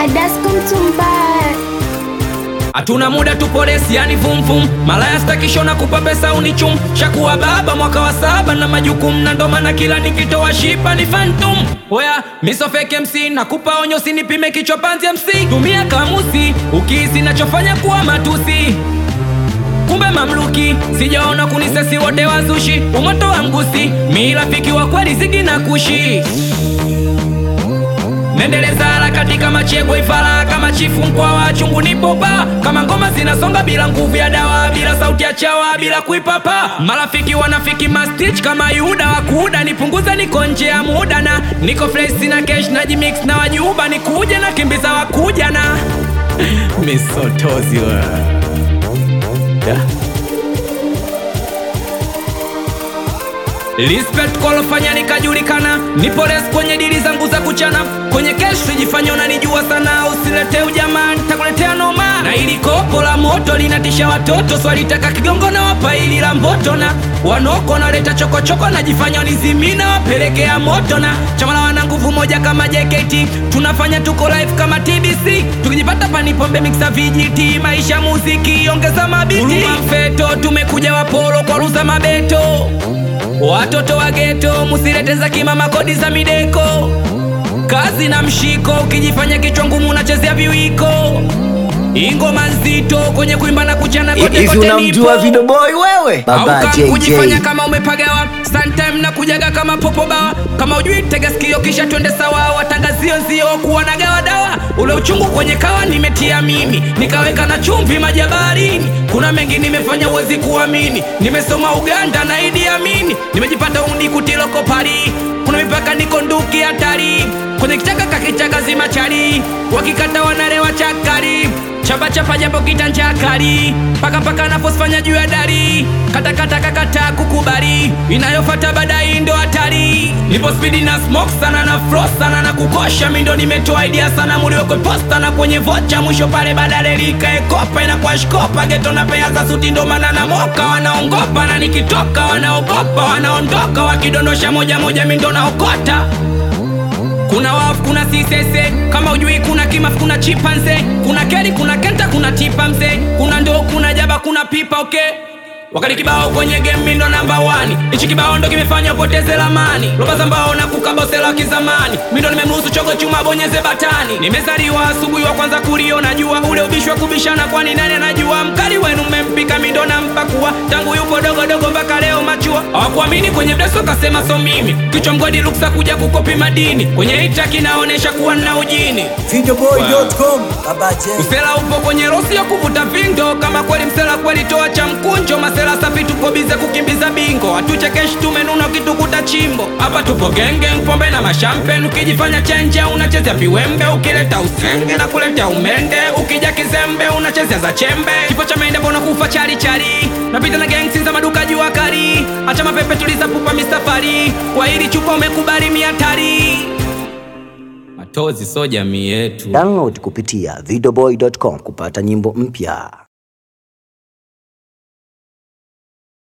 Adasko Mtumbaya. Hatuna muda tupo resi, yani vumvum. Malaya stakisho na kupa pesa unichum. Shakuwa baba mwaka wa saba na majukumu, na ndo maana kila nikitoa shipa ni phantom. Oya, miso fake MC nakupa onyo, sinipime kichwa panzi MC. Tumia kamusi ukihisi nachofanya kuwa matusi kumbe mamluki sijaona kunisesi wote wazushi umoto wa mgusi mi rafiki wa kweli zigi na kushi nendeleza harakati kama chegwe ifara kama chifu mkwa wa chungu nipopa kama ngoma zinasonga bila nguvu ya dawa bila sauti ya chawa bila kuipapa marafiki wanafiki mastich kama yuda wakuuda nipunguza niko nje ya muda na niko fresh na cash na jimix na wajuba nikuja na kimbiza wakuja na misotozi wa yeah. Respect kwa lofanya nikajulikana, nipo res kwenye dili zangu za kuchana, kwenye kesho jifanya unanijua sana, usilete ujamaa, nitakuletea noma. Na ili kopo la moto linatisha watoto, swalitaka kigongo na wapa ili la mboto, na wanoko naleta chokochoko, najifanya nizimina, wapelekea moto, na chama la wana nguvu moja kama JKT, tunafanya tuko live kama TBC, tukijipata panipombe mixa vijiti, maisha muziki, ongeza mabiti, Huruma mfeto, tumekuja wapolo kwa ruza mabeto Watoto wa geto musilete za kimama kodi za mideko, kazi na mshiko, ukijifanya kichwa ngumu unachezea viwiko, ingoma nzito kwenye kuimba na kuchana kote Hivi kote unamjua nipo. Video Boy wewe? Baba Au JJ. kujifanya kama umepagawa sometime na kujaga kama popo bawa kama ujui tega sikio kisha twende sawa watangazio nzio kuwa na gawa dawa ule uchungu kwenye kawa nimetia mimi nikaweka na chumvi majabarini kuna mengi nimefanya uwezi kuamini nimesoma Uganda na Idi Amini nimejipata undi kutiloko pari kuna mipaka niko nduki hatari kwenye kichaka kakichaka zima chari wakikata wanarewa chakari chapa chapa japo kitanja kali paka paka nafosfanya juu ya dari kata kata kakata kukubali inayofata baadaye ndo hatari nipo spidi na smoke sana na flow sana na kukosha mindo nimetoa idea sana muliwekwe posta na kwenye vocha mwisho pale badale likae kopa inakuwa shkopa geto na pea za suti ndo maana na moka wanaongopa na nikitoka wanaogopa wanaondoka wakidondosha moja moja mindo naokota kuna wafu kuna sisese kama ujui kuna kimafu kuna chipanze kuna keri kuna kenta kuna tipa mzee kuna ndoo kuna jaba kuna pipa okay wakati kibao kwenye game ndo namba wani ichi kibao ndo kimefanya upoteze lamani roba za mbao na kukabosela kizamani mindo nimemruhusu chogo chuma bonyeze batani nimezaliwa asubuhi wa kwanza kuliona jua ule ubishi wa kubishana kwani nani anajua mkali wenu mmempika mindo na mpakua tangu yupo dogo dogo mpaka leo machua hawakuamini kwenye mdeso kasema so mimi kichwa mgodi luksa kuja kukopi madini kwenye ita kinaonesha kuwa na ujini Videoboy.com. Baba J. Usela upo kwenye rosi ya kuvuta vindo, kama kweli msela kweli toa cha mkunjo. Masela safi tupo bize kukimbiza bingo, hatuchekeshi tumenuna ukitukuta chimbo. Hapa tupo genge, pombe na mashampen, ukijifanya chenje unachezea viwembe, ukileta usenge na kuleta umende, ukija kizembe unachezea za chembe. Kifo cha mende mbona kufa chari chari, napita na gangsi za maduka jua kali, acha mapepe tuliza pupa mistafari, kwa hili chupa umekubali miatari. Matozi so jamii yetu. Download kupitia videoboy.com kupata nyimbo mpya.